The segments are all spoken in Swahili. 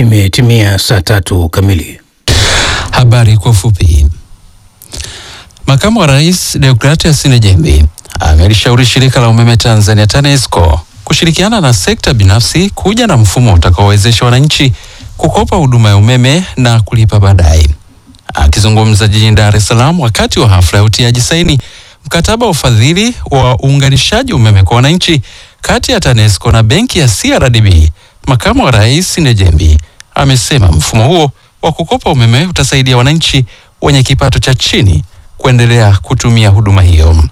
Imetimia saa tatu kamili. Habari kwa ufupi. Makamu wa Rais Deogratias Nejembi amelishauri shirika la umeme Tanzania TANESCO kushirikiana na sekta binafsi kuja na mfumo utakaowezesha wananchi kukopa huduma ya umeme na kulipa baadaye. Akizungumza jijini Dar es Salaam wakati wa hafla ya utiaji saini mkataba wa ufadhili wa uunganishaji umeme kwa wananchi kati ya TANESCO na benki ya CRDB, makamu wa rais Nejembi amesema mfumo huo wa kukopa umeme utasaidia wananchi wenye kipato cha chini kuendelea kutumia huduma hiyo.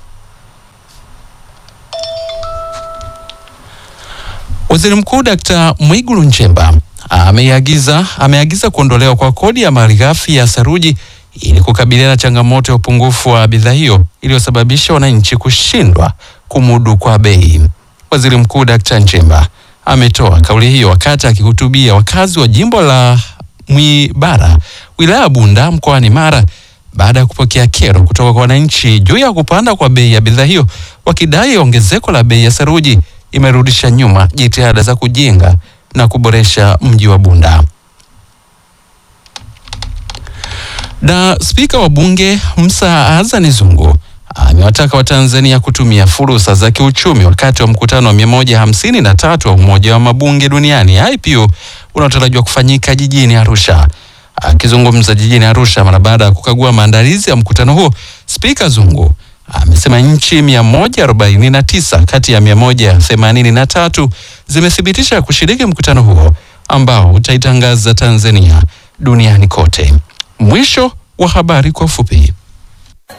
Waziri Mkuu Dkt. Mwigulu Nchemba ameagiza ameagiza kuondolewa kwa kodi ya malighafi ya saruji ili kukabiliana na changamoto ya upungufu wa bidhaa hiyo iliyosababisha wananchi kushindwa kumudu kwa bei. Waziri Mkuu Dkt. Nchemba ametoa kauli hiyo wakati akihutubia wakazi wa jimbo la Mwibara wilaya ya Bunda mkoani Mara baada ya kupokea kero kutoka kwa wananchi juu ya kupanda kwa bei ya bidhaa hiyo, wakidai ongezeko la bei ya saruji imerudisha nyuma jitihada za kujenga na kuboresha mji wa Bunda. Na spika wa bunge Musa Azani Zungu amewataka Watanzania kutumia fursa za kiuchumi wakati wa mkutano wa mia moja hamsini na tatu wa Umoja wa Mabunge Duniani IPU unaotarajiwa kufanyika jijini Arusha. Akizungumza jijini Arusha mara baada ya kukagua maandalizi ya mkutano huo, Spika Zungu amesema nchi 149 kati ya 183 zimethibitisha kushiriki mkutano huo ambao utaitangaza Tanzania duniani kote. Mwisho wa habari kwa ufupi.